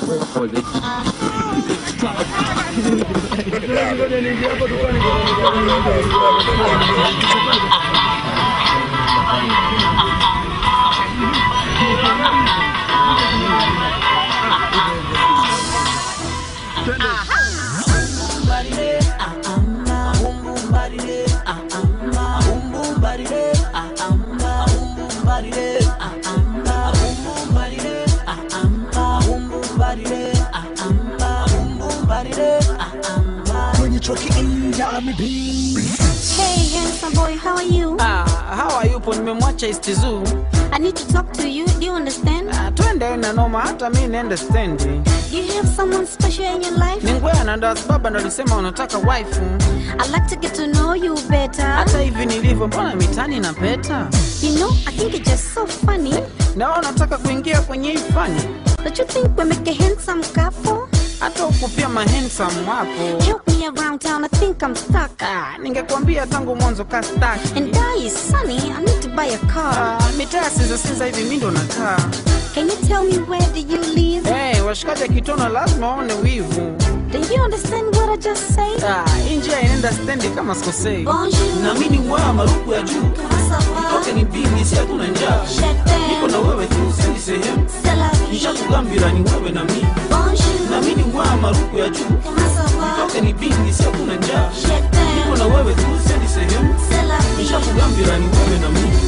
Hey, handsome boy, how are you? Ah, hawa yupo nimemwacha East Zoo. I need to talk to you. Do you understand? Ah, twende na noma hata mi niende stendi. Do you have someone special in your life? Ni ngwea na ndo baba ndo alisema unataka wife. I'd like to get to know you better. Hata hivi nilivyo mbona mitani na peta? You know, I think it's just so funny. Na wewe unataka kuingia kwenye hii fani? Don't you think we make a handsome couple? Hata huku pia mahandsome wapo. Help me around town, I think I'm stuck. Ah, ningekwambia tangu mwanzo ka staki. And die is sunny, I need to buy a car. Ah, mitaa sinza sinza hivi mi ndo nakaa. Can you tell me where do you live? Hey, washikaji akitona lazima waone wivu. Do you understand what I just said? Ah, hii njia inaenda stendi kama sikosei. Bonjour. Na mimi ni ngwea marufu ya juu. Comment ça va? Toke ni bingi si hatuna njaa. Je t'aime. Niko na wewe tu sendi sehemu. C'est la vie. Nishakugambira ni wewe na mimi. Bonjour. Na mimi ni ngwea marufu ya juu. Comment ça va? Toke ni bingi si hatuna njaa. Je t'aime. Niko na wewe tu sendi sehemu. C'est la vie. Nishakugambira ni wewe na mimi.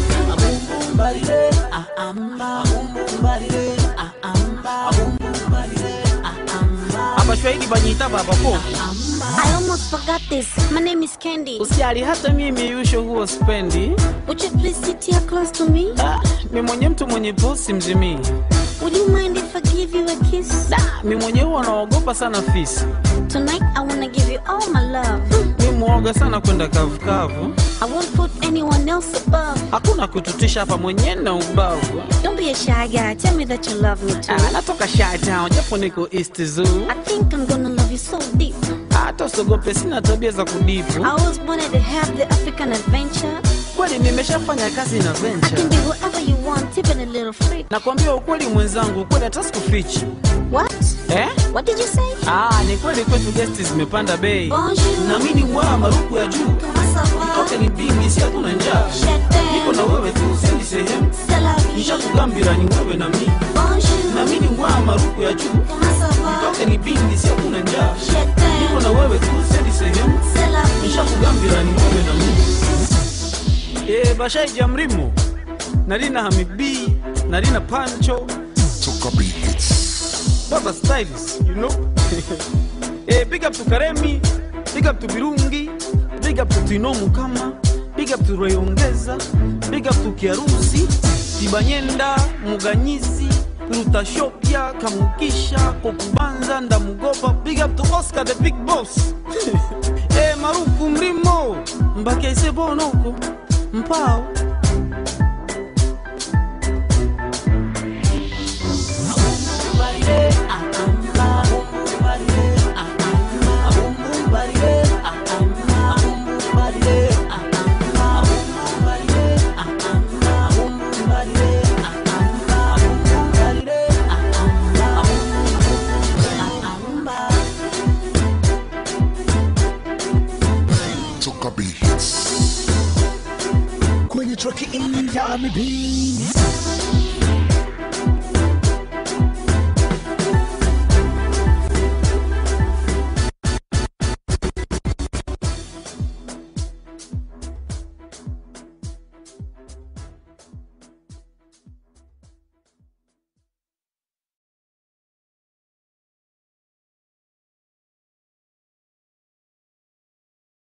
Hapa shwahidi banyita baba po. I almost forgot this. My name is Candy. Usijali hata mimi yusho huo spendi. Would you please sit here close to me? Ah, mi mwenye mtu mwenye posi mzimii. Would you mind if I give you a kiss? Mi mwenye huwa naogopa sana fisi. Tonight I wanna give you all my love. Mi muoga sana kwenda kavukavu. I won't put anyone else above. Hakuna kututisha hapa mwenye na ubavu. Don't be a shy guy. Tell me that you love me too. Ah, natoka Shy Town japo niko East Zoo. I think I'm gonna love you so deep. Hata usiogope, sina tabia za kudipu. I always wanted to have the African adventure. Kweli nimeshafanya kazi na I can venture. be whoever you want, even a little freak. Nakwambia ukweli mwenzangu, kweli hata sikufichi. What? Eh? What did you say? Ah, ni kweli kwetu guest zimepanda bei. Bonjour. Na mimi ni ngwaa marufu ya juu. Comment ça va? Toke ni bingi si hatuna njaa. Je Niko na t'aime. wewe tu sendi sehemu. C'est la vie. Nishakugambira ni wewe na mimi. Bonjour. Na mimi ni ngwaa marufu ya juu. Comment ça va? Toke ni bingi si hatuna njaa. Je Niko t'aime. na wewe tu sendi sehemu. C'est la vie. nishakugambira ni wewe na mimi Eh, bashaija mrimo nalina hamibi nalina pancho Toka Beats. baba styles you know eh, big up to karemi big up to birungi big up to tino mukama big up to rayongeza big up to kiarusi tibanyenda muganyizi rutashopya kamukisha kokubanza ndamugoba big up to oscar the big boss eh, marufu mrimo mbakaise bonoko mpao Toka Beats. kwenye traki indami